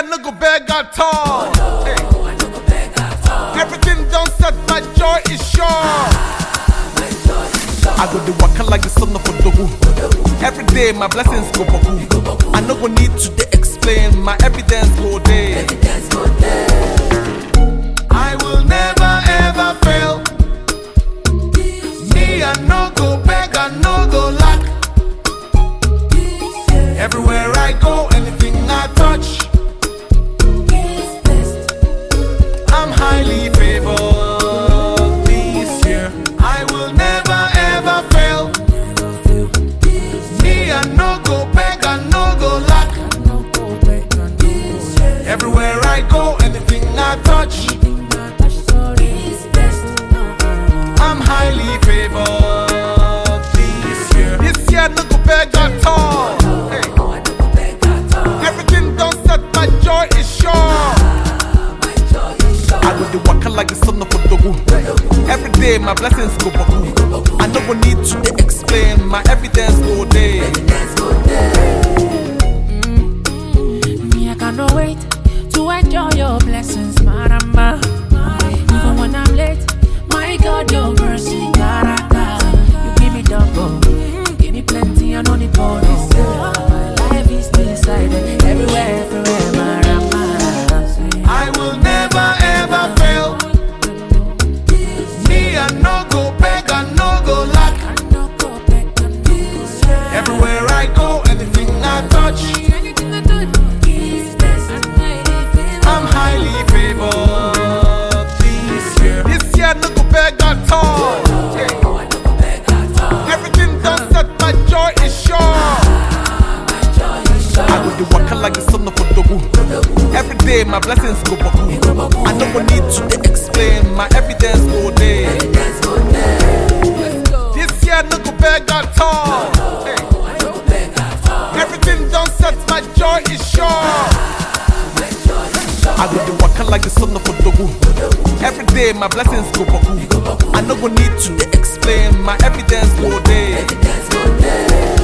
year no go beg at all. Hey. Everything done set, my joy is sure. I go the waka like the son of a dogu. Every day my blessings go boku. I no go need to dey explain, my evidence go there. I will never ever fail. Me I no go beg, I no go lack. Everywhere I go, anything I touch, I'm highly favored this year. I will never ever fail. Me I no go beg, I no go lack. Everywhere I go, anything I touch, I'm highly favored this year. This year no go beg at all. Hey. Everything done set, my joy is sure. I go the waka like the son of a dogu. Every day my blessings go baku. I no go need to dey explain, my evidence go there. Me, I cannot wait to enjoy your blessings, Maramba. Even when I'm late, my God, your mercy, Garaka. You give me double, give me plenty, I know the bonus. My life is decided everywhere, everywhere, Maramba. I will never ever fail. Me I no go beg, I no go lack. Everywhere I go, anything I touch, I'm highly favored this year. This year no go beg at all. Yeah. Everything done set, my joy is sure. I go the waka like the son of a dogu. Every day my blessings go baku. I no go need to dey explain, my evidence go there. This year no go beg at all. Hey. Everything done set, my joy is sure. I go the waka like the son of a dogu. Every day my blessings go baku. I no go need to dey explain, my evidence go there.